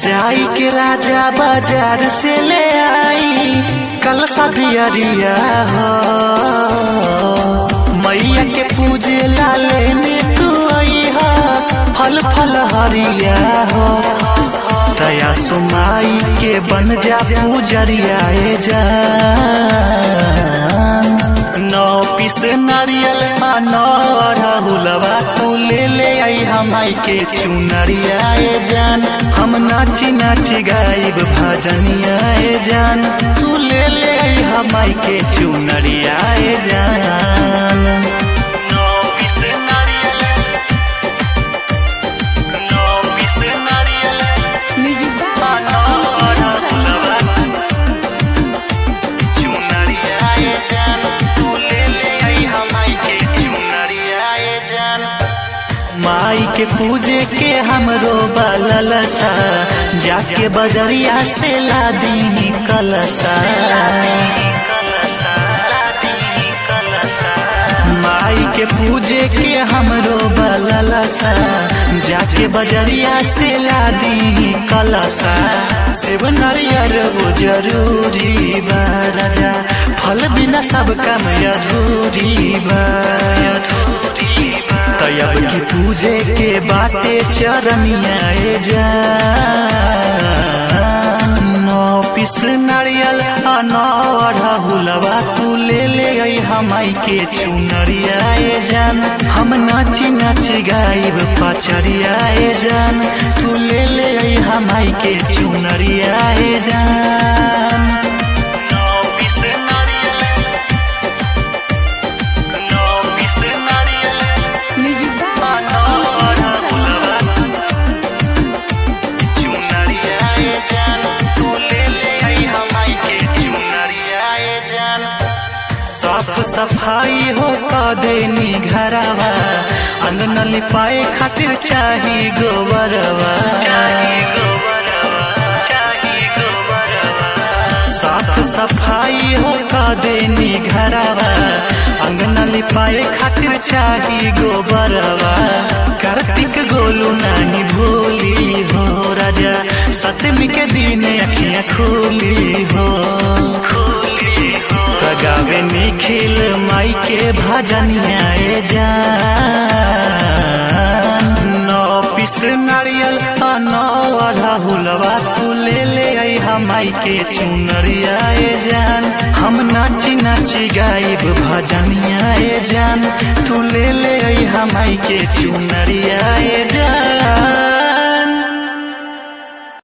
जाई के राजा बाजार से ले आई कल सदियरिया हो मैया के पूजे ला लेने तू आई हो फल फल हरिया हो दया सुमाई के बन जा पूजरिया ए जान नौ पीस नारियल आ नौ राहुलवा तू ले ले आई हमाई के चुनरिया ए जान हम नाची नाची गाइब भजनिया ए जान तू ले ले आई हमाई के चुनरिया ए जान नौ पीस नारियल नौ पीस नारियल म्यूजिक आ नौ राहुलवा चुनरिया ए जान तू ले ले आई हमाई के चुनरिया ए जान माई के पूजे के हमरो बललसा जाके बजरिया से ला दी कलसा माई के पूजे के हमरो बललसा जाके बजरिया से ला दी कलसा सेब नारियर वो जरूरी बा राजा फल बिना सब काम अधूरी बा तयब की पूजे के बाटे चरनिया ए जान नौ पिस नारियल आ नौ राहुलवा तू ले ले आई हमाई के चुनरिया ए जान हम नाची नाची गाइब पचरिया ए जान तू ले ले आई हमाई के चुनरिया ए जान नौ पिस नारियल नौ पिस नारियल म्यूजिक साफ सफाई हो देनी घरवा अंगन लिपाए खातिर चाही गोबरवा साफ सफाई हो देनी घरवा अंगन लिपाए खातिर चाही गोबरवा कार्तिक गोलू नहीं भूली हो राजा सतमी के दिन अखियां खोली हो सगावे निखिल माई के भजनिया ए जान नौ पिस नारियल आ नौ राहुलवा तू ले ले आई हमाई के चुनरिया ए जान हम नाची नाची गाइब भजनिया ए जान तू ले ले आई हमाई के चुनरिया ए जान